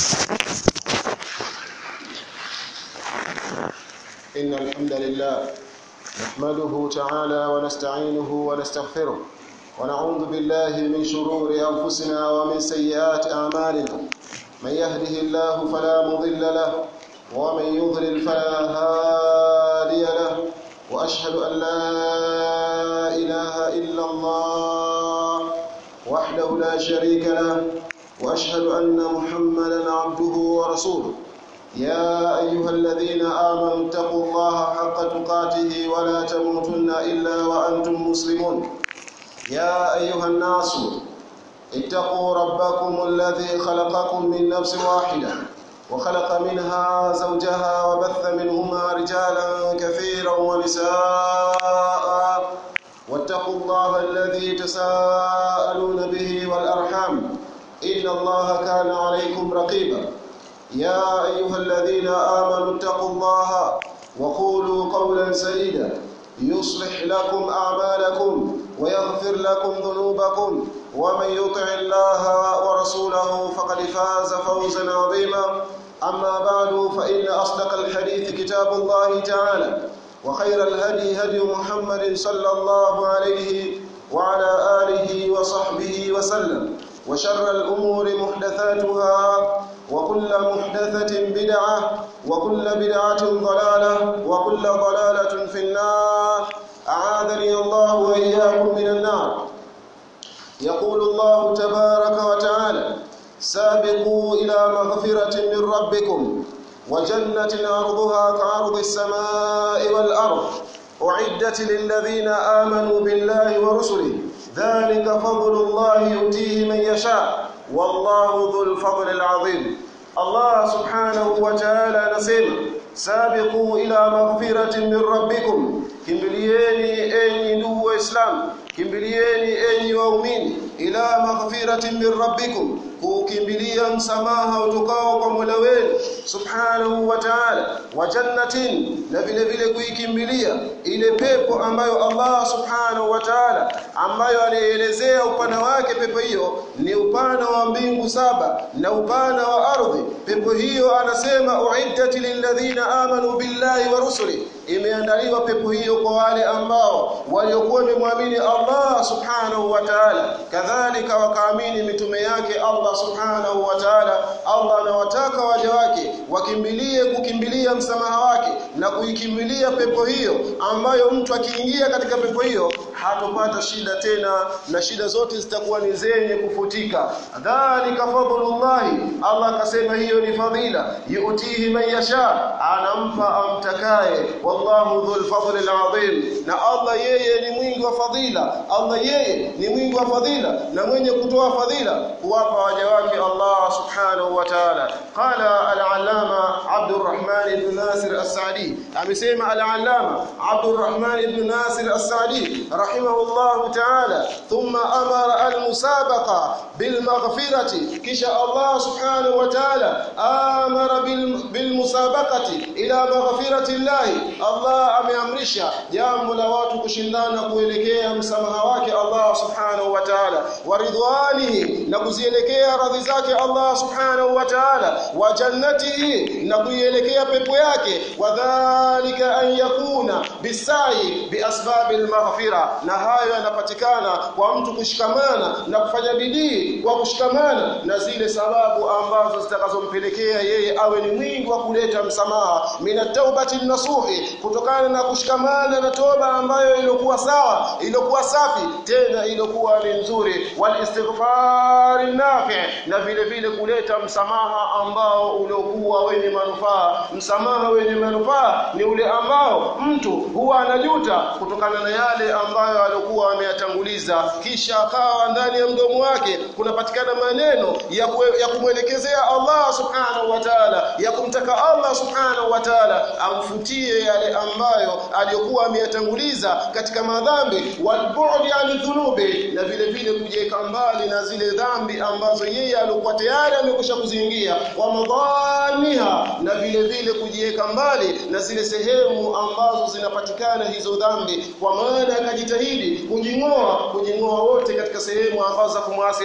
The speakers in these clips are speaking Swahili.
إن الحمد لله نحمده تعالى ونستعينه ونستغفره ونعوذ بالله من شرور أنفسنا ومن سيئات أعمالنا من يهده الله فلا مضل له ومن يضلل فلا هادي له وأشهد أن لا إله إلا الله وحده لا شريك له وأشهد أن محمدا عبده ورسوله يا أيها الذين آمنوا اتقوا الله حق تقاته ولا تموتن إلا وأنتم مسلمون يا أيها الناس اتقوا ربكم الذي خلقكم من نفس واحدة وخلق منها زوجها وبث منهما رجالا كثيرا ونساء واتقوا الله الذي تساءلون به والأرحام إن الله كان عليكم رقيبا يا أيها الذين آمنوا اتقوا الله وقولوا قولا سديدا يصلح لكم أعمالكم ويغفر لكم ذنوبكم ومن يطع الله ورسوله فقد فاز فوزا عظيما أما بعد فإن أصدق الحديث كتاب الله تعالى وخير الهدي هدي محمد صلى الله عليه وعلى آله وصحبه وسلم وشر الأمور محدثاتها وكل محدثة بدعة وكل بدعة ضلالة وكل ضلالة في النار أعاذني الله وإياكم من النار يقول الله تبارك وتعالى سابقوا إلى مغفرة من ربكم وجنة عرضها كعرض السماء والأرض أعدت للذين آمنوا بالله ورسله ذلك فضل الله يؤتيه من يشاء والله ذو الفضل العظيم الله سبحانه وتعالى نسema sabiqu ila maghfiratin min rabbikum kimbilieni enyi ndugu waislamu kimbilieni enyi waumini ila maghfiratin min rabbikum kukimbilia msamaha utokao kwa Mola wenu subhanahu wa ta'ala wa jannatin na vile vile kuikimbilia ile pepo ambayo Allah subhanahu wa ta'ala ambayo anaelezea upana wake pepo hiyo ni upana wa mbingu saba na upana wa ardhi pepo hiyo anasema uiddat lilladhina amanu billahi wa rusuli imeandaliwa pepo hiyo kwa wale ambao waliokuwa wamemwamini Allah subhanahu wa ta'ala kadhalika wakaamini mitume yake Allah subhanahu wa ta'ala Allah anawataka waja wake wakimbilie kukimbilia msamaha wake na kuikimbilia pepo hiyo ambayo mtu akiingia katika pepo hiyo hatopata shida tena na shida zote zitakuwa ni zenye kufutika dhalika fadlullahi Allah akasema hiyo ni fadhila yuutihi man yasha anampa amtakaye wallahu dhul fadli alazim na Allah yeye ni mwingi wa fadhila Allah yeye ni mwingi wa fadhila na mwenye kutoa fadhila kuwapa waja wake Allah subhanahu wa ta'ala qala al-allama Abdurrahman ibn Nasir as-Sa'di amesema al-allama Abdurrahman ibn Nasir as-Sa'di rahimahullah ta'ala thumma amara al-musabaqa bil maghfirati kisha Allah subhanahu wa ta'ala amara bil musabaqati ila maghfirati Allah Allah ameamrisha jambo la watu kushindana kuelekea msamaha wake Allah subhanahu wa ta'ala wa ridwanihi na kuzielekea radhi zake Allah subhanahu wa ta'ala wa jannatihi na kuielekea pepo yake wadhālika an yakuna bisai biasbabil maghfira na hayo yanapatikana kwa mtu kushikamana na kufanya bidii kwa kushikamana na zile sababu ambazo zitakazompelekea yeye awe ni mwingi wa kuleta msamaha minat taubati nasuhi kutokana na kushikamana na toba ambayo iliyokuwa sawa iliyokuwa safi tena iliyokuwa ni nzuri wal istighfar nafi na vile vile kuleta msamaha ambao uliokuwa wenye manufaa msamaha wenye manufaa ni ule ambao mtu huwa anajuta kutokana na yale ambayo alikuwa ameyatanguliza kisha akawa ndani ya mdomo wake kunapatikana maneno ya, kwe, ya kumwelekezea Allah subhanahu wa ta'ala ya kumtaka Allah subhanahu wa ta'ala amfutie yale ambayo aliyokuwa ameyatanguliza katika madhambi walbu'di an dhunubi na vile vile kujiweka mbali na zile dhambi ambazo yeye alikuwa tayari amekwisha kuziingia wa madhaniha na vile vile kujiweka mbali na zile sehemu ambazo zinapatikana hizo dhambi kwa maana akajitahidi kujing'oa kujing'oa wote katika sehemu ambazo za kumwasi Allah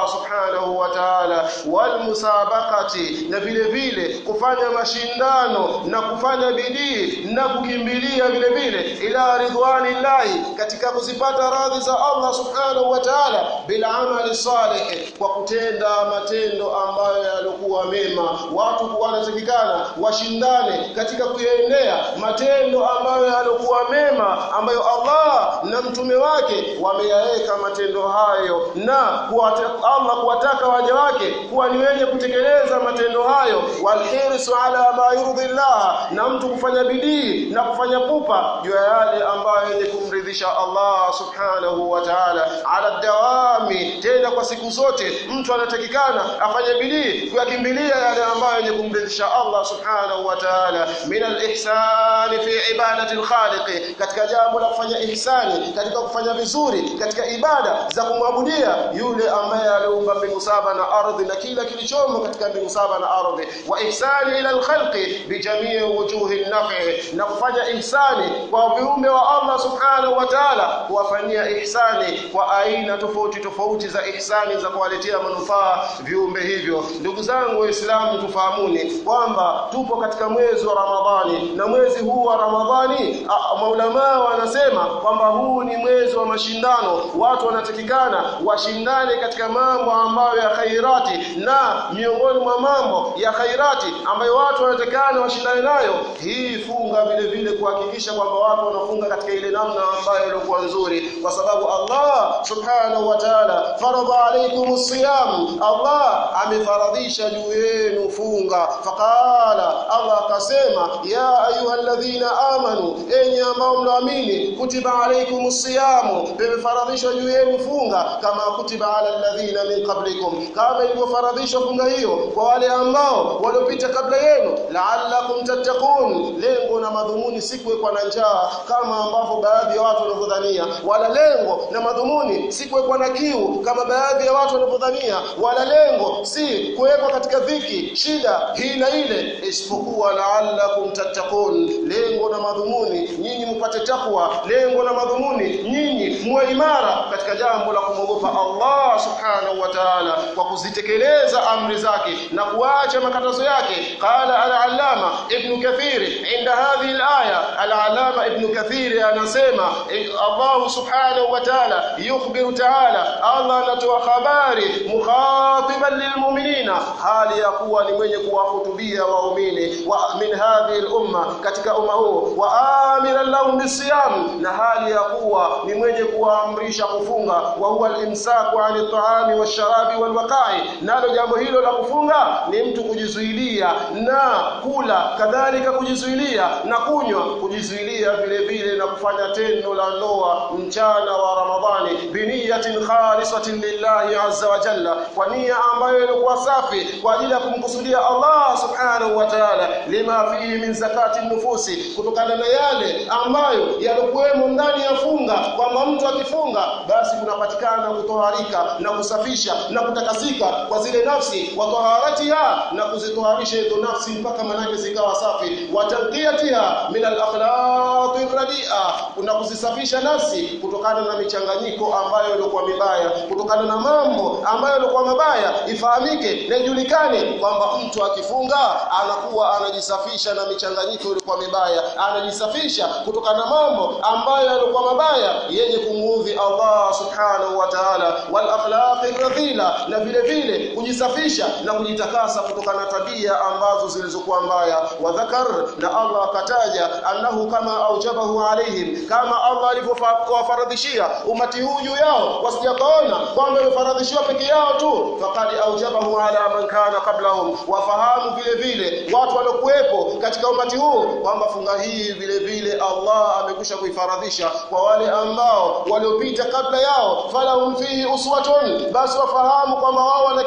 Allah subhanahu wa ta'ala wal musabaqati na vile vile kufanya mashindano na kufanya bidii na kukimbilia vile vile ila ridwanillahi katika kuzipata radhi za Allah subhanahu wa ta'ala bila amali salih kwa kutenda matendo ambayo yalikuwa mema watu wanatakikana washindane katika kuyaendea matendo ambayo yalikuwa mema ambayo Allah na mtume wake wameyaweka matendo hayo na kuwata, Allah kuwataka waja wake kuwa ni wenye kutekeleza matendo hayo walhirsu ala ma yurdillah na mtu kufanya bidii na kufanya pupa juu ya yale ambayo yenye kumridhisha Allah subhanahu wa ta'ala ala dawami tena kwa siku zote mtu anatakikana afanye bidii kuyakimbilia yale ambayo yenye kumridhisha Allah subhanahu wa ta'ala min al-ihsan fi ibadati al-khaliq katika jambo la kufanya ihsani katika kufanya vizuri katika ibada za kumwabudia yule ambaye aliumba mbingu saba na ardhi na kila kilichomo katika mbingu saba na ardhi wa ihsani ila al-khalqi bi jamii wujuhi an-naf'i na kufanya ihsani kwa viumbe wa Allah subhanahu wa ta'ala kuwafanyia ihsani kwa aina tofauti tofauti za ihsani za kuwaletea manufaa viumbe hivyo ndugu zangu waislamu tufahamuni kwamba tupo katika mwezi wa Ramadhani na mwezi huu wa Ramadhani maulama wanasema kwamba huu ni mwezi wa mashindano watu wanatakikana washindane katika mambo ambayo ya khairati na miongoni mwa mambo ya khairati ambayo watu wanatakikana washindane nayo hii funga vile vile kuhakikisha kwamba watu wanafunga katika ile namna ambayo ilikuwa nzuri kwa sababu Allah subhanahu wa ta'ala faradha alaykumus siyam Allah amefaradhisha juu yenu funga faqala Allah akasema ya ayyuhalladhina amanu enyi ambao mnaamini kutiba alaykumus siyam imefaradhishwa juu yenu funga kama kutiba ala alladhina min qablikum kama ilivyofaradhishwa funga hiyo kwa wale ambao waliopita kabla yenu la'allakum tattaqun lengo na madhumuni si kuwekwa na njaa kama ambavyo baadhi ya watu wanavyodhania wala lengo na madhumuni si kuwekwa na kiu kama baadhi ya watu wanavyodhania wala lengo si kuwekwa katika dhiki shida hii na ile isipokuwa la'allakum tattaqun lengo na madhumuni nyinyi mpate takwa lengo na madhumuni nyinyi muwe imara katika jambo la kumwogopa Allah subhanahu wa ta'ala kwa kuzitekeleza amri zake na kuacha makatazo yake qala al-allama ibn kathir inda hadhihi al-aya al-allama ibn kathir anasema Allah subhanahu wa ta'ala yukhbiru ta'ala Allah anatoa habari mukhatiban lilmu'minina hali ya kuwa ni mwenye kuwahutubia waumini wa min hadhihi al-umma katika umma huu wa amiran lahum bisiyam na hali ya kuwa ni mwenye kuwaamrisha kufunga wa huwa al-imsaku 'ani at-ta'ami wash-sharabi wal-waqa'i nalo jambo hilo la kufunga ni mtu kujizuilia na kula kadhalika kujizuilia na kunywa kujizuilia vile vile na kufanya tendo la ndoa mchana wa Ramadhani biniyatin khalisatin lillahi azza wa jalla kwa nia ambayo ilikuwa safi kwa ajili ya kumkusudia Allah subhanahu wa ta'ala lima fihi min zakati nufusi kutokana na yale ambayo yalikuwemo ndani ya funga kwamba mtu akifunga basi kunapatikana kutoharika na kusafisha na kutakasika kwa zile nafsi wa taharatiha na kuzitoharisha hizo nafsi mpaka manake zikawa safi wa tadhiyatiha min al-akhlaq radia kuna kuzisafisha nafsi kutokana na michanganyiko ambayo ilikuwa mibaya kutokana na mambo ambayo ilikuwa mabaya ifahamike na ijulikane kwamba mtu akifunga anakuwa anajisafisha na michanganyiko ilikuwa mibaya anajisafisha kutokana na mambo ambayo yalikuwa mabaya yenye kumuudhi Allah subhanahu wa ta'ala wal akhlaq radhila na vile vile kujisafisha na kujitakasa kutokana na tabia ambazo zilizokuwa mbaya wa dhakar na Allah akataja annahu kama aujabahu alaihim kama Allah alivyowafaradhishia umati huu juu yao wasijakaona kwamba imefaradhishiwa peke yao tu faqad aujabahu ala man kana qablahum wafahamu vile vile watu waliokuwepo katika umati huu kwamba funga hii vile vile Allah amekwisha kuifaradhisha kwa wale ambao waliopita kabla yao falahum fihi uswatun basi wafahamu kwamba wao wana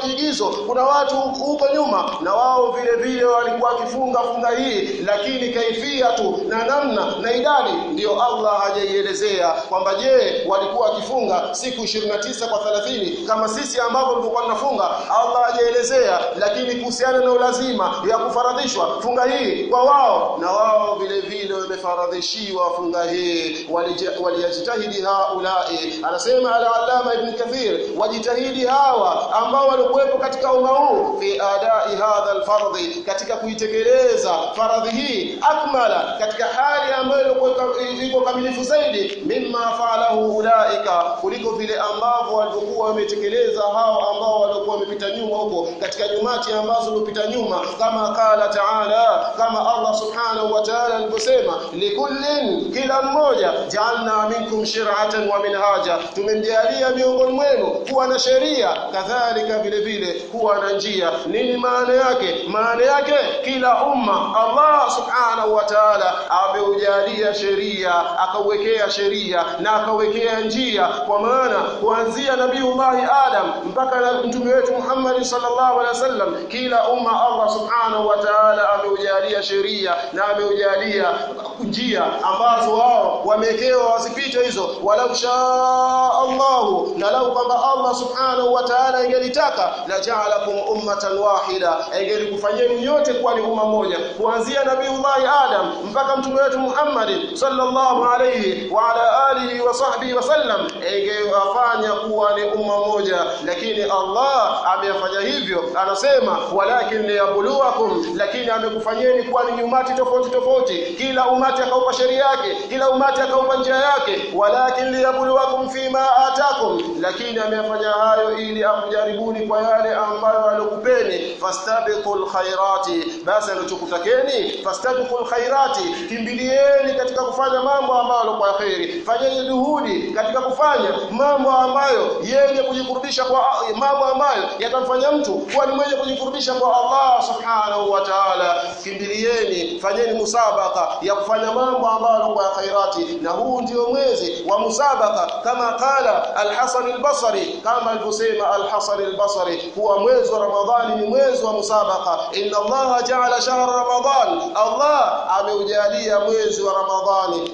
kiigizo kuna watu huko nyuma na wao vile vile walikuwa wakifunga funga hii lakini kaifia tu na namna na idadi ndiyo Allah hajaielezea kwamba je walikuwa wakifunga siku 29 kwa 30 kama sisi ambavyo tulikuwa tunafunga Allah hajaelezea lakini kuhusiana na ulazima ya kufaradhishwa funga hii kwa wao na wao vile vile wamefaradhishiwa funga hii walijitahidi haulai anasema al-allama ibn kathir wajitahidi hawa ambao walikuwepo katika umma huu fi adai hadha al-fardhi katika kuitekeleza faradhi hii akmala katika hali ambayo iko kamilifu zaidi mimma faalahu ulaika kuliko vile ambavyo walikuwa wametekeleza hao ambao walikuwa wamepita nyuma huko katika nyumati ambazo zilipita nyuma kama qala ta'ala kama Allah subhanahu wa ta'ala alivyosema likullin kila mmoja ja'alna minkum shir'atan wa minhaja tumemjalia miongoni mwenu kuwa na sheria kadhalika vile vile kuwa na njia nini maana yake maana yake kila umma Allah subhanahu wa ta'ala ameujalia sheria akauwekea sheria na akawekea njia kwa maana kuanzia nabiiullah Adam mpaka na mtume wetu Muhammad sallallahu alaihi wasallam kila umma Allah subhanahu wa ta'ala ameujalia sheria na ameujalia njia ambazo wao wamewekewa wasipite hizo walau shaa Allah na lau kwamba Allah subhanahu wa ta'ala ingelitaka la ja'alakum ummatan wahida ingelikufanyeni nyote kuwa ni umma moja kuanzia nabiiullah Adam mpaka mtume wetu Muhammad sallallahu alayhi wa ala alihi wa sahbihi wasallam ingewafanya kuwa ni umma moja lakini Allah ameyafanya hivyo anasema walakin liyabluwakum lakini amekufanyeni kuwa ni umati tofauti tofauti kila umati akaupa sheria yake kila umati akaupa njia yake walakin liyabluwakum fima atakum lakini ameyafanya hayo ili amjaribuni kwa yale ambayo alikupeni fastabiqul khairati basi alichokutakeni fastabiqul khairati kimbilieni katika kufanya mambo ambayo kwa khairi fanyeni juhudi katika kufanya mambo ambayo yenye kujikurubisha kwa mambo ambayo yatamfanya mtu kuwa ni mwenye kujikurubisha kwa Allah subhanahu wa ta'ala kimbilieni fanyeni musabaka ya kufanya mambo ambayo kwa khairati na huu ndio mwezi wa musabaka kama kala al-Hasan al-Basri kama alivyosema al-Hasan al-Basri kuwa mwezi wa Ramadhani ni mwezi wa musabaka inna Allah ja'ala shahr Ramadan Allah ameujalia mwezi wa Ramadhani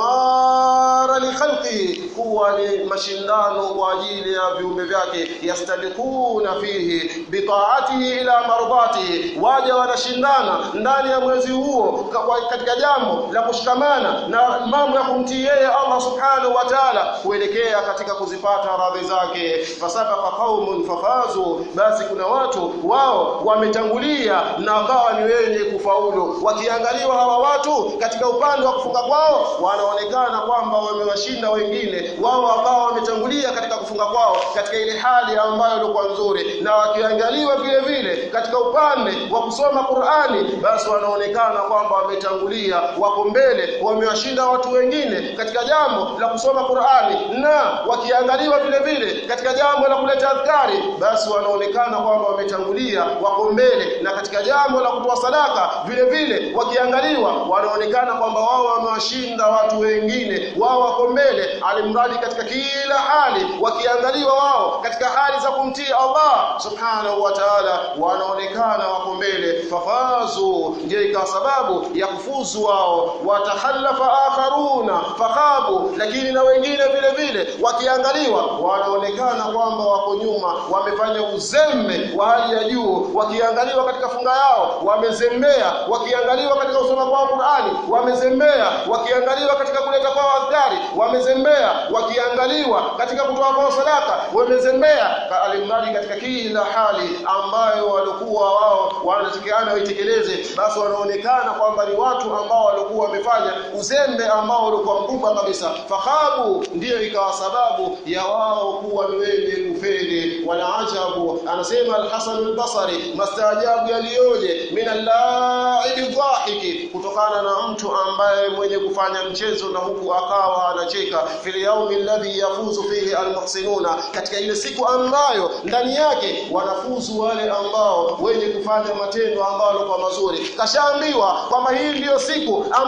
midmara li khalqihi kuwa ni mashindano kwa ajili ya viumbe vyake yastabiquna fihi bitaatihi ila mardatihi waja wanashindana ndani ya mwezi huo katika jambo la kushikamana na mambo ya kumtii yeye Allah subhanahu wa ta'ala kuelekea katika kuzipata radhi zake fasabaqa qaumun fafazu basi kuna watu wao wametangulia na wakawa ni wenye kufaulu wakiangaliwa hawa watu katika upande wa kufunga kwao wanaonekana kwamba wamewashinda wengine wao ambao wametangulia katika kufunga kwao katika ile hali ambayo ilikuwa nzuri na wakiangaliwa vile vile katika upande wa kusoma Qur'ani basi wanaonekana kwamba wametangulia wako mbele wamewashinda watu wengine katika jambo la kusoma Qur'ani na wakiangaliwa vile vile katika jambo la kuleta adhkari basi wanaonekana kwamba wametangulia wako mbele na katika jambo la kutoa sadaka vile vile wakiangaliwa wanaonekana kwamba wao wamewashinda watu wengine wao wako mbele alimradi katika kila hali wakiangaliwa wao katika hali za kumtii Allah subhanahu wa ta'ala wanaonekana wako mbele fafazu ndio ikawa sababu ya kufuzu wao watahallafa akharuna fakhabu lakini na wengine vile vile wakiangaliwa wanaonekana kwamba wako nyuma wamefanya uzembe wa hali ya juu wakiangaliwa katika funga yao wamezembea wakiangaliwa katika usoma kwao Qur'ani wamezembea wakiangaliwa katika kuleta kwao adhkari wamezembea wakiangaliwa katika kutoa kwao sadaka wamezembea alimradi katika kila hali ambayo walikuwa wao wanatakiana waitekeleze basi wanaonekana kwamba ni watu ambao walikuwa wamefanya uzembe ambao ulikuwa mkubwa kabisa fakhabu ndiyo ikawa sababu ya wao kuwa ni wenye kufeli wala ajabu anasema al-Hasan al-Basri mastaajabu yaliyoje minallaibi dhahiki kutokana na mtu ambaye mwenye kufanya mchezo na huku akawa anacheka fil yaumi alladhi yafuzu fihi almuhsinuna katika ile siku ambayo ndani yake wanafuzu wale ambao wenye kufanya matendo ambayo kwa mazuri kashaambiwa kwamba hii ndiyo siku ambayo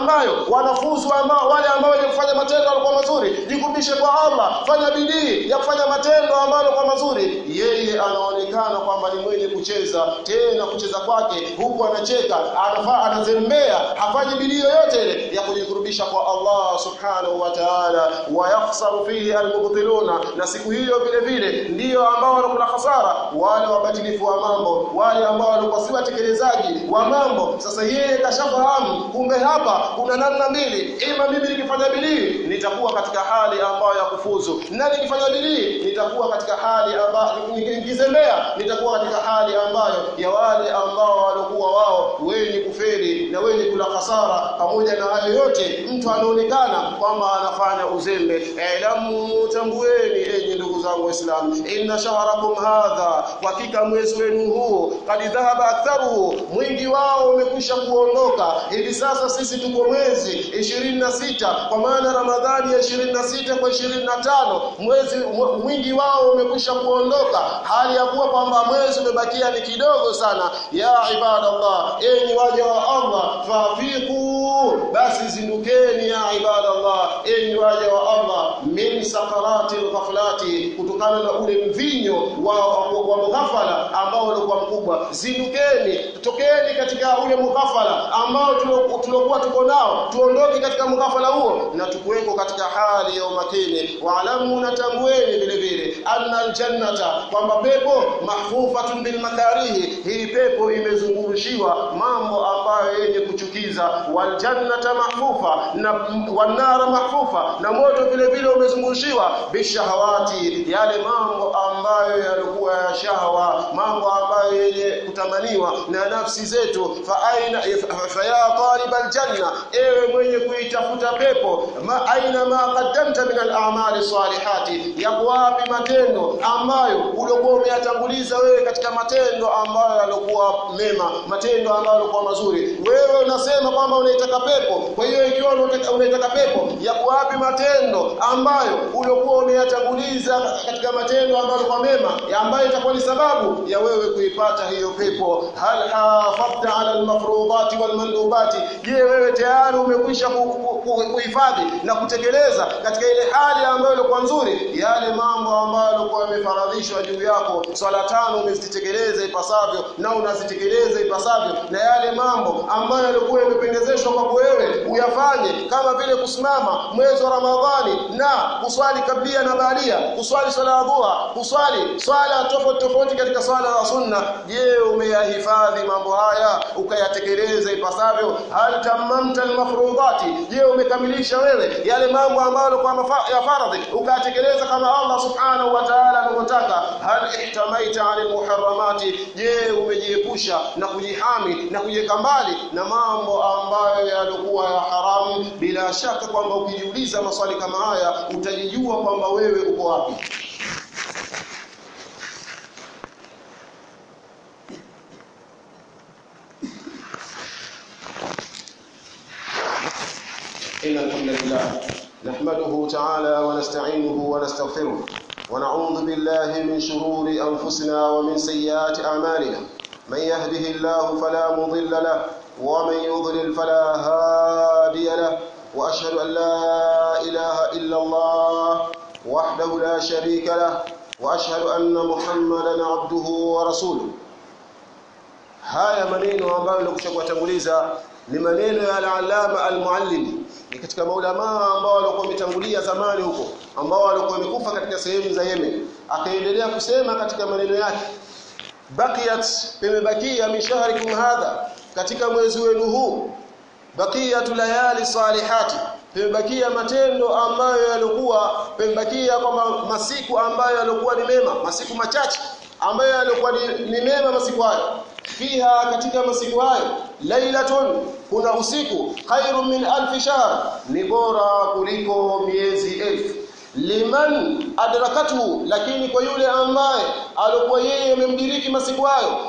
ambayo wanafunzi ambao wale ambao wenye kufanya matendo yalikuwa mazuri jikurubishe kwa Allah fanya bidii ya kufanya matendo ambayo kwa mazuri yeye anaonekana kwamba ni mwenye kucheza tena kucheza kwake huku anacheka anafaa anazembea hafanyi bidii yoyote ile ya kujikurubisha kwa Allah subhanahu wa ta'ala wa yakhsaru fihi almubtiluna na siku hiyo vile vile ndiyo ambao wanakula hasara wale wabatilifu wa mambo wale ambao walikuwa si watekelezaji wa mambo sasa yeye kashafahamu kumbe hapa kuna namna mbili ima mimi nikifanya bidii nitakuwa katika hali ambayo ya kufuzu na nikifanya bidii nitakuwa katika hali ambayo nikizembea nitakuwa katika hali ambayo ya wale ambao walikuwa wao wenye kufeli na wenye kula hasara pamoja na hayo yote mtu anaonekana kwamba anafanya uzembe elamu tambueni enyi ndugu zangu waislamu inna shahrakum hadha hakika mwezi wenu huu kad dhahaba aktharuhu mwingi wao umekwisha kuondoka hivi sasa sisi tuko mwezi 26 kwa maana ramadhani ya 26 kwa 25 mwezi mwingi wao umekwisha kuondoka hali ya kuwa kwamba mwezi umebakia ni kidogo sana ya ibadallah enyi waja wa Allah fafiqu basi zindukeni ya ibadallah enyi waja wa Allah min sakaratil ghaflati kutokana na ule mvinyo wa, wa, wa mughafala ambao ulikuwa mkubwa zindukeni tokeni katika ule mughafala ambao tuliokuwa tuko nao tuondoke katika mughafala huo na tukuweko katika hali ya umakini waalamu natambueni vile vile anna aljannata kwamba pepo mahfufatun bil makarihi hii pepo imezungurushiwa mambo ambayo yenye kuchukiza waljannata mahfufa na wanara mahfufa na moto vile vile umezungurushiwa bishahawati yale mambo ambayo yalikuwa ya shahawa mambo ambayo yenye kutamaniwa na nafsi zetu fa aina fa ya talib aljanna ewe mwenye kuitafuta pepo ma aina ma qaddamta min al-a'mali salihati yako wapi matendo ambayo uliokuwa umeyatanguliza wewe katika matendo ambayo yalikuwa mema matendo ambayo yalikuwa mazuri wewe unasema kwamba unaitaka pepo kwa hiyo ikiwa unaitaka pepo yako wapi matendo ambayo uliokuwa umeyatanguliza katika matendo ambayo yalikuwa mema ambayo itakuwa ni sababu ya wewe kuipata hiyo pepo hal hafadta ala almafrudati walmandubati je wewe tayari umekwisha kuhifadhi na kutekeleza katika ile hali ambayo ilikuwa nzuri yale mambo ambayo yalikuwa yamefaradhishwa juu yako swala tano umezitekeleza ipasavyo na unazitekeleza ipasavyo na yale mambo ambayo yalikuwa yamependezeshwa kwako wewe uyafanye kama vile kusimama mwezi wa Ramadhani na kuswali kablia na baadia kuswali swala ya dhuha kuswali swala tofauti tofauti katika swala za sunna je umeyahifadhi mambo haya ukayatekeleza ipasavyo hal tamamta almafrudati je umekamilisha wewe yale mambo ambayo kwa ya faradhi ukayatekeleza kama Allah subhanahu wa ta'ala anavyotaka hal ihtamaita anil muharramati je umejiepusha na kujihami na kujiweka mbali na mambo ambayo yalikuwa ya haramu bila shaka kwamba ukijiuliza maswali kama haya utajijua kwamba wewe uko wapi إن الحمد لله نحمده تعالى ونستعينه ونستغفره ونعوذ بالله من شرور أنفسنا ومن سيئات أعمالنا من يهده الله فلا مضل له ومن يضلل فلا هادي له وأشهد أن لا إله إلا الله وحده لا شريك له وأشهد أن محمدا عبده ورسوله haya maneno ambayo nilikuja kuwatanguliza ni maneno ya al-Allama al-Muallimi ni katika maulama ambao walikuwa wametangulia zamani huko ambao walikuwa wamekufa katika sehemu za Yemen akaendelea kusema katika maneno yake baqiyat imebakia min shahrikum hadha katika mwezi wenu huu baqiyatu layali salihati imebakia matendo ambayo yalikuwa imebakia kwamba masiku ambayo yalikuwa ni mema masiku machache ambayo yalikuwa ni, ni mema masiku hayo fiha katika masiku hayo lailatun kuna usiku khairu min alf shahr ni bora kuliko miezi elfu liman adrakatu lakini kwa yule ambaye alikuwa yeye amemdiriki masiku hayo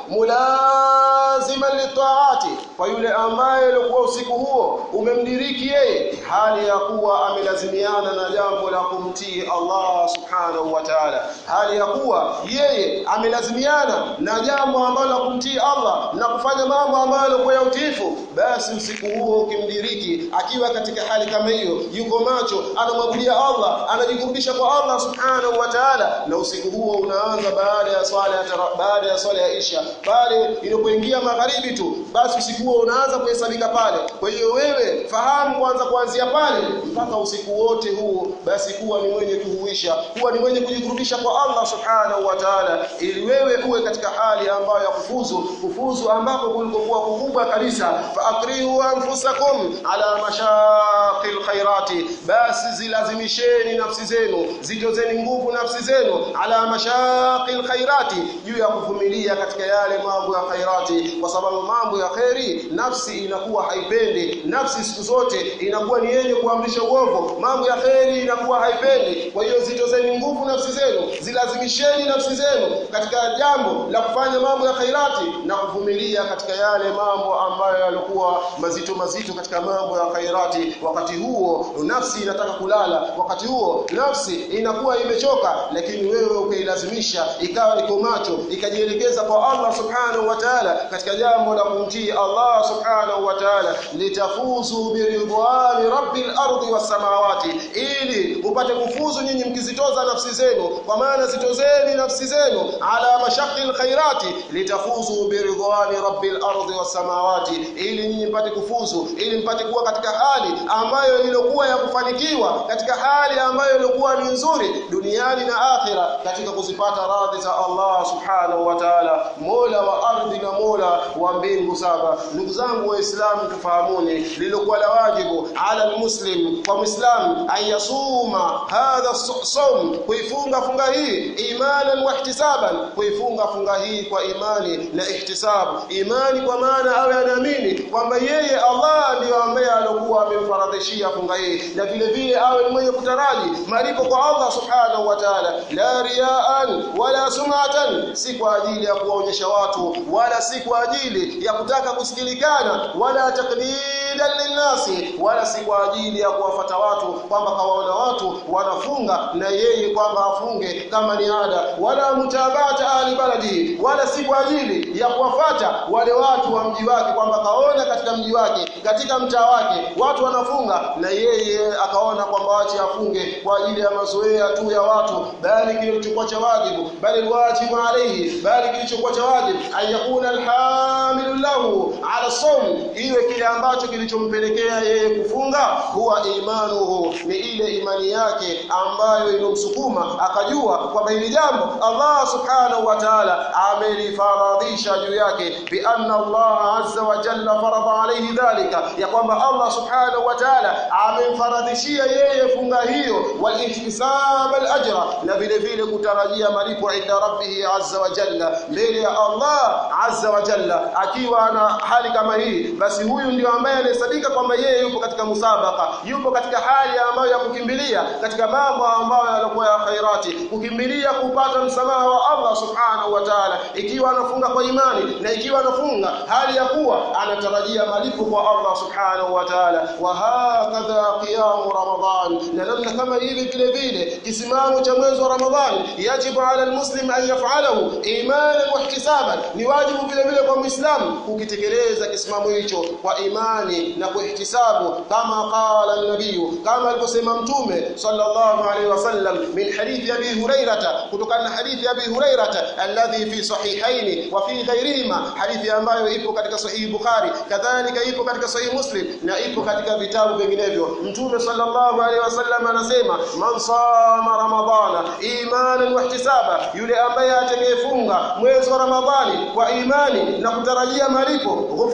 mulaziman litaati kwa yule ambaye alikuwa usiku huo umemdiriki yeye hali ya kuwa amelazimiana na jambo la kumtii Allah subhanahu wa ta'ala hali ya kuwa yeye amelazimiana na jambo ambalo la kumtii Allah na kufanya mambo ambayo yalikuwa ya utiifu basi usiku huo ukimdiriki akiwa katika hali kama hiyo yuko macho anamwabudia Allah anajikurubisha kwa Allah subhanahu wa ta'ala na usiku huo unaanza baada ya swala ya baada ya swala ya Isha pale inapoingia magharibi tu basi usiku huo unaanza kuhesabika pale kwa hiyo wewe fahamu kwanza kuanzia pale mpaka usiku wote huo basi kuwa ni mwenye kuhuisha kuwa ni mwenye kujikurubisha kwa Allah subhanahu wa ta'ala ili wewe uwe katika hali ambayo ya kufuzu kufuzu ambako kulikokuwa kukubwa kabisa fa akrihu anfusakum ala mashaqil khairati basi zilazimisheni nafsi zenu zijozeni nguvu nafsi zenu ala mashaqil khairati juu ya kuvumilia katika yale mambo ya khairati kwa sababu mambo ya khairi nafsi inakuwa haipendi nafsi siku zote inakuwa ni yenye kuamrisha uovu mambo ya khairi inakuwa haipendi kwa hiyo zijozeni nguvu nafsi zenu zilazimisheni nafsi zenu katika jambo la kufanya mambo ya khairati na kuvumilia katika yale mambo ambayo yalikuwa mazito mazito katika mambo ya khairati wakati huo nafsi inataka kulala wakati huo nafsi inakuwa imechoka lakini wewe ukailazimisha ikawa iko macho ikajielekeza kwa Allah subhanahu wa ta'ala katika jambo la kumtii Allah subhanahu wa ta'ala litafuzu biridwani rabbil ardi was samawati ili upate kufuzu nyinyi mkizitoza nafsi zenu kwa maana zitozeni nafsi zenu ala mashaqil khairati litafuzu biridwani rabbil ardi was samawati ili nyinyi mpate kufuzu ili mpate kuwa katika hali ambayo ilikuwa ya kufanikiwa katika hali ambayo ilikuwa ni nzuri duniani na akhira katika kuzipata radhi za Allah subhanahu wa ta'ala mola wa ardhi na mola wa mbingu saba ndugu zangu waislamu tufahamuni lilikuwa la wajibu ala almuslim kwa muislam ayasuma hadha sawm kuifunga funga hii imanan wa ihtisaban kuifunga funga hii kwa imani na ihtisab imani kwa maana awe anaamini kwamba yeye Allah ndiyo ambaye alikuwa amemfaradhishia funga hii na vile vile awe ni mwenye kutaraji malipo kwa Allah subhanahu wa ta'ala la riaan wala sumatan si kwa ajili ya kuwaonyesha watu wala si kwa ajili ya kutaka kusikilikana wala taklidan linnasi wala si kwa ajili ya kuwafata watu kwamba kawaona watu wanafunga na yeye kwamba afunge kama ni ada wala mutabata ahli baladi wala si kwa ajili ya kuwafata wale watu wa mji wake kwamba kaona katika mji wake katika mtaa wake watu wanafunga na yeye akaona kwamba wache afunge kwa ajili ya mazoea tu ya watu bali kilichokuwa cha wajibu bali wajibu alayhi bali kilichokuwa cha wajibu ayakuna alhamilu lahu ala sawm iwe kile ambacho kilichompelekea yeye kufunga huwa imanuhu ni ile imani yake ambayo inomsukuma akajua kwamba hili jambo Allah subhanahu wa ta'ala amelifaradhisha juu yake bi anna Allah azza wa jalla farada alayhi dhalika ya kwamba Allah subhanahu wa ta'ala amemfaradhishia yeye funga hiyo wal ihtisab al ajra na vile vile kutarajia malipo inda rabbih azza wa jalla mbele ya Allah azza wa jalla akiwa na hali kama hii basi huyu ndio ambaye anahesabika kwamba yeye yupo katika musabaka yupo katika hali ambayo ya kukimbilia katika mambo ambayo yalikuwa ya khairati kukimbilia kupata msamaha wa Allah subhanahu wa ta'ala ikiwa anafunga kwa imani na ikiwa anafunga hali ya kuwa anatarajia malipo kwa Allah subhanahu wa ta'ala wa hakadha qiyam ramadan na namna kama hivi vile vile kisimamo cha mwezi wa ramadhan yajibu ala almuslim an yaf'alahu imanan wa ihtisaban ni wajibu vile vile kwa muislamu kukitekeleza kisimamo hicho kwa imani na kwa ihtisabu kama qala an-nabiy kama alivyosema mtume sallallahu alaihi wasallam min hadithi abi hurairah kutokana na hadithi abi hurairah alladhi fi sahihaini wa fi ghairihima hadithi ambayo ipo katika sahihi bukhari kadhalika ipo katika sahihi muslim na ipo katika vitabu vinginevyo mtume sallallahu alaihi wasallam anasema man sama ramadana imanan wa ihtisaba yule ambaye atakayefunga mwezi wa ramadhani kwa imani na kutarajia malipo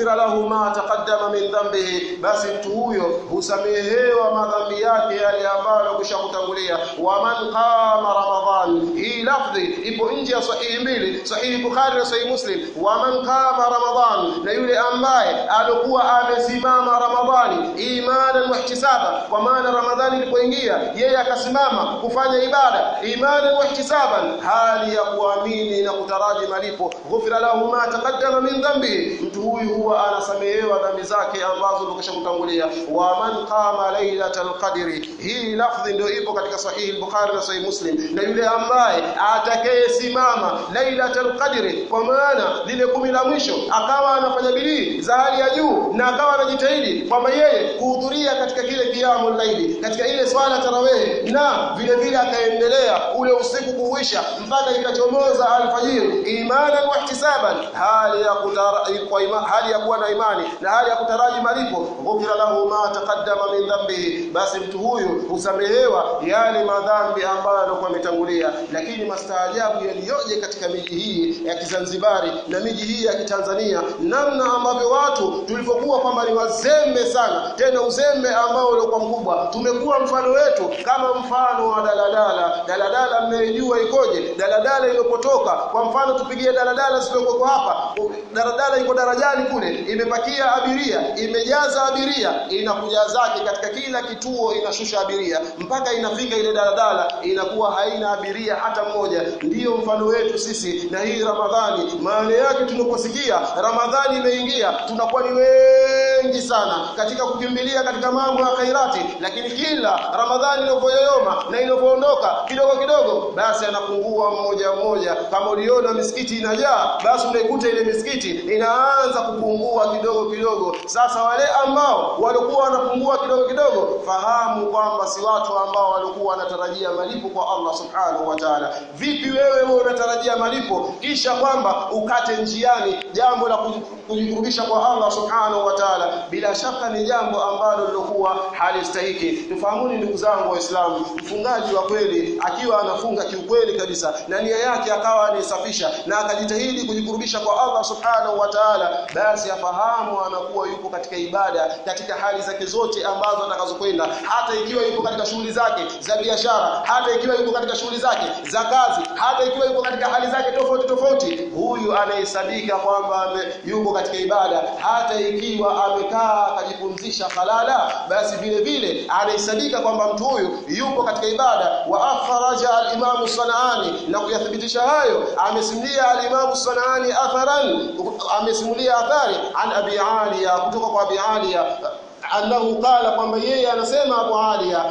ghufira lahu ma taqaddama min dhanbihi basi mtu huyo husamehewa madhambi yake yale ambayo kushakutangulia wa man qama ramadhan hii lafdhi ipo nje ya sahihi mbili sahihi bukhari na sahihi muslim wa man qama ramadhan na yule ambaye alikuwa amesimama ramadhani imanan wa ihtisaba kwa maana ramadhani ilipoingia yeye akasimama kufanya ibada imanan wa ihtisaban hali ya kuamini na kutaraji malipo ghufira lahu ma taqaddama min dhanbi mtu huyu huwa anasamehewa dhambi zake ambazo zimeshakutangulia wa man qama lailatal qadri hii lafdhi ndio ipo katika sahihi bukhari na sahihi muslim na yule ambaye atakayesimama lailatul qadri kwa maana lile kumi la mwisho akawa anafanya bidii za hali ya juu na akawa anajitahidi kwamba yeye kuhudhuria katika kile kiamul laili katika ile swala tarawih na vile vile akaendelea ule usiku kuisha mpaka ikachomoza alfajiri imanan wa ihtisaban hali ya kutara, kwa ima, hali ya kuwa na imani na hali ya kutaraji malipo ghufira lahu ma taqaddama min dhanbihi basi mtu huyu husamehewa yale madhambi ambayo alikuwa ametangulia lakini mastaajabu yaliyoje katika miji hii ya Kizanzibari na miji hii ya Kitanzania namna ambavyo watu tulivyokuwa kwamba ni wazembe sana tena uzembe ambao ulikuwa mkubwa tumekuwa mfano wetu kama mfano wa daladala daladala mmejua ikoje daladala iliyopotoka kwa mfano tupigie daladala zilizoko hapa daladala iko darajani kule imepakia abiria imejaza abiria inakuja zake katika kila kituo inashusha abiria mpaka inafika ile daladala inakuwa haina abiria hata mmoja ndiyo mfano wetu sisi na hii ramadhani maana yake tunaposikia ramadhani imeingia tunakuwa ni wengi sana katika kukimbilia katika mambo ya khairati lakini kila ramadhani inavyoyoyoma na inavyoondoka kidogo kidogo basi anapungua mmoja mmoja kama uliona misikiti inajaa basi unaikuta ile misikiti inaanza kupungua kidogo kidogo sasa wale ambao walikuwa wanapungua kidogo kidogo fahamu kwamba si watu ambao walikuwa wanatarajia malipo kwa Allah subhanahu wa ta'ala vipi wewe wewe unatarajia malipo kisha kwamba ukate njiani jambo la kujikurubisha kwa Allah subhanahu wa ta'ala bila shaka ni jambo ambalo lilokuwa halistahiki tufahamuni ndugu zangu waislamu mfungaji wa kweli akiwa anafunga kiukweli kabisa na nia yake akawa anaisafisha na akajitahidi kujikurubisha kwa Allah subhanahu wa ta'ala basi afahamu anakuwa yupo katika ibada katika hali zake zote ambazo atakazokwenda hata ikiwa yupo katika shughuli zake za biashara hata ikiwa yupo katika shughuli zake za kazi hata ikiwa yupo katika hali zake tofauti tofauti huyu anahesabika kwamba yupo katika ibada hata ikiwa amekaa akajipumzisha halala basi vile vile anahesabika kwamba mtu huyu yupo katika ibada wa akhraja al-Imam Sanaani na kuyathibitisha hayo amesimulia al-Imam Sanaani atharan amesimulia athari an Abi Aliya kutoka kwa Abi Aliya annahu qala kwamba yeye anasema Abu Aliya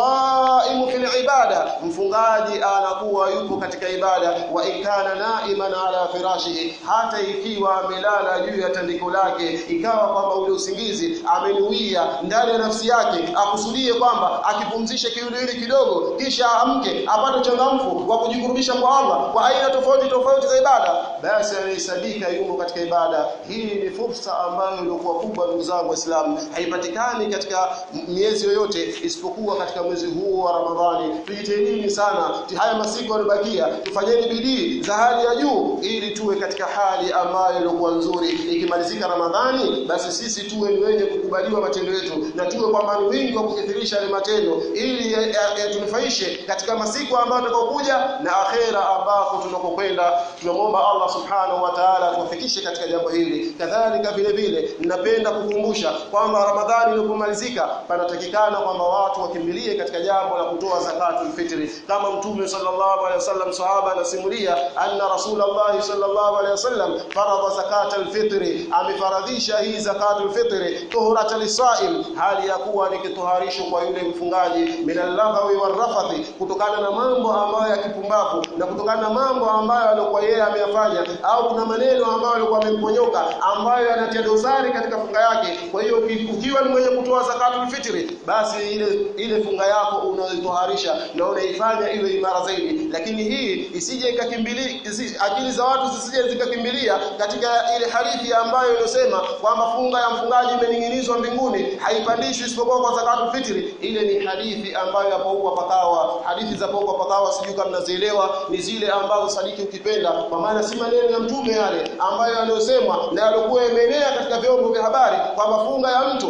asaimu fil ibada mfungaji anakuwa yupo katika ibada wa ikana naiman ala firashihi hata ikiwa amelala juu ya tandiko lake ikawa kwamba ule usingizi amenuia ndani ya nafsi yake akusudie kwamba akipumzishe kiwiliwili kidogo kisha amke apate uchangamfu wa kujikurubisha kwa Allah kwa aina tofauti tofauti za ibada basi anahesabika yupo katika ibada hii ni fursa ambayo ilikuwa kubwa ndugu zangu waislamu haipatikani katika miezi yoyote isipokuwa katika mwezi huu wa Ramadhani tujitahidini sana haya masiku yaliyobakia tufanyeni bidii za hali ya juu ili tuwe katika hali ambayo ilikuwa nzuri ikimalizika Ramadhani basi sisi tuwe ni wenye kukubaliwa matendo yetu na tuwe kwamba ni wingi wa kukithirisha yale matendo ili yatunufaishe katika masiku ambayo tutakayokuja na akhera ambako tunakokwenda tunamwomba Allah subhanahu wa ta'ala tuwafikishe katika jambo hili kadhalika vile vile ninapenda kukumbusha kwamba Ramadhani inapomalizika panatakikana kwamba watu wakimbilie katika jambo la kutoa zakatul fitri kama mtume sallallahu alaihi wasallam sahaba anasimulia anna rasulullah sallallahu alaihi wasallam faradha zakatul fitri amefaradhisha hii zakatul fitri tuhurata lisaim hali ya kuwa ni kitoharisho kwa yule mfungaji minallaghawi warafathi kutokana na mambo ambayo ya kipumbavu na kutokana na mambo ambayo alikuwa yeye ameyafanya au kuna maneno ambayo alikuwa amemponyoka ambayo yanatia dosari katika funga yake kwa hiyo ukiwa ni mwenye kutoa zakatul fitri basi ile ile funga yako unaitoharisha na unaifanya iwe imara zaidi lakini hii isije ikakimbilia akili za watu zisije zikakimbilia katika ile hadithi ambayo inasema kwamba funga ya mfungaji imening'inizwa mbinguni haipandishwi isipokuwa kwa zakatul fitri ile ni hadithi ambayo hapo huko pakawa hadithi za huko pakawa sijui kama mnazielewa ni zile ambazo sadiki ukipenda kwa maana si maneno ya mtume yale ambayo yaliyosemwa na yalikuwa yameenea katika vyombo vya habari kwamba funga ya mtu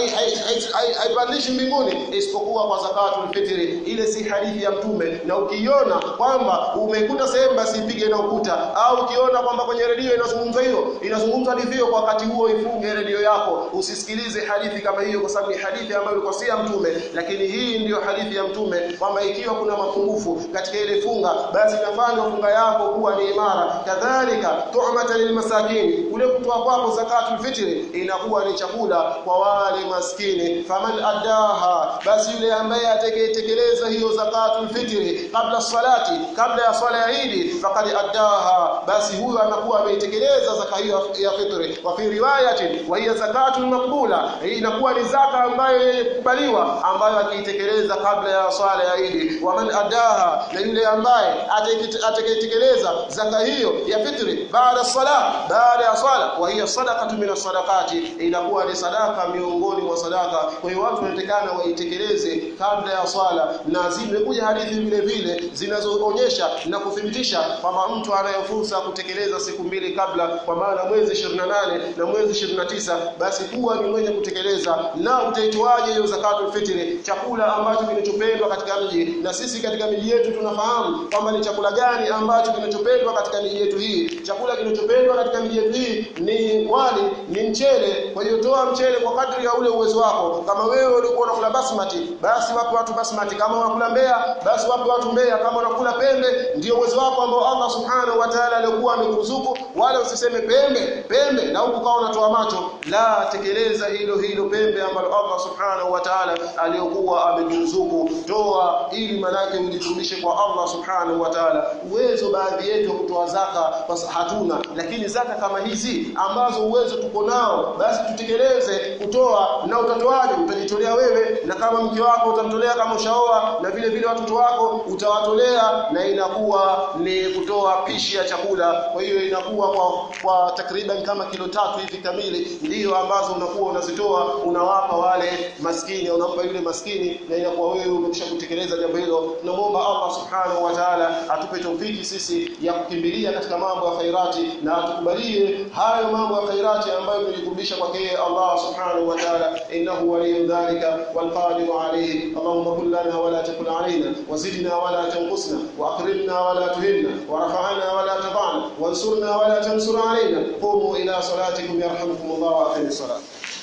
haipandishi mbinguni isipokuwa kwa zakatul fitri ile si hadithi ya mtume na ukiiona kwamba umekuta sehemu basi ipige na ukuta au ukiona kwamba kwenye redio inazungumzwa hiyo inazungumzwa hadithi hiyo kwa wakati huo ifunge redio yako usisikilize hadithi kama hiyo kwa sababu ni hadithi ambayo ilikuwa si ya mtume lakini hii ndiyo hadithi ya mtume kwamba ikiwa kuna mapungufu katika ile funga basi inafanya funga yako kuwa ni imara kadhalika tu'matan lilmasakini ule kutoa kwako zakatul fitri inakuwa ni chakula kwa wale maskini faman addaha basi yule ambaye atakayetekeleza hiyo zakatul fitri kabla salati kabla ya swala ya Eid faqad addaha basi huyo anakuwa ameitekeleza zaka hiyo ya fitri wa fi riwayatin wa hiya zakatul maqbula hii inakuwa ni zaka ambayo yenye kukubaliwa ambayo akiitekeleza kabla ya swala ya Eid wa man addaha na yule ambaye atakayetekeleza zaka hiyo ya fitri baada sala baada ya swala wa hiya sadaqatu min sadaqati inakuwa ni sadaka miongoni mwa sadaka kwa hiyo watu wanatakana waitekeleze kabla ya swala na zimekuja hadithi vile vile zinazoonyesha na kuthibitisha kwamba mtu anayo fursa kutekeleza siku mbili kabla kwa maana mwezi 28 na mwezi 29 basi kuwa ni mwenye kutekeleza na utaitoaje hiyo zakatul fitri chakula ambacho kinachopendwa katika mji na sisi katika miji yetu tunafahamu kwamba ni chakula gani ambacho kinachopendwa katika miji yetu hii chakula kinachopendwa katika miji yetu hii ni wali ni mchele kwa hiyo toa mchele kwa kadri ya ule uwezo wako kama wewe ulikuwa unakula basmati basi wape watu basmati kama unakula mbea basi wape watu mbea kama unakula pembe ndio uwezo wako ambao Allah subhanahu wa ta'ala alikuwa amekuruzuku wala usiseme pembe pembe na huku kawa unatoa macho la tekeleza hilo hilo pembe ambalo Allah subhanahu wa ta'ala aliyokuwa amekuruzuku toa ili manake ujiturudishe kwa Allah subhanahu wa ta'ala uwezo baadhi yetu kutoa zaka basi hatuna lakini zaka kama hizi ambazo uwezo tuko nao basi tutekeleze kutoa na utatoaje utajitolea wewe na kama mke wako utamtolea kama ushaoa na vile vile watoto wako utawatolea na inakuwa ni kutoa pishi ya chakula kwa hiyo inakuwa kwa, kwa takriban kama kilo tatu hivi kamili ndiyo ambazo unakuwa unazitoa unawapa wale maskini unampa yule maskini na inakuwa wewe umekwisha kutekeleza jambo hilo tunamuomba Allah subhanahu wa ta'ala atupe taufiki sisi ya kukimbilia katika mambo ya khairati na atukubalie hayo mambo ya khairati ambayo tumejikurubisha kwake yeye Allah subhanahu wa ta'ala innahu waliyyu dhalika wal qadiru alayhi Allahumma kul lana wa la takul alayna wazidna wa la tanqusna wa akrimna wa la tuhinna wa rafa'na wa la tad'na wansurna wa la tansur alayna qumu ila salatikum yarhamukumullah wa aqimus salat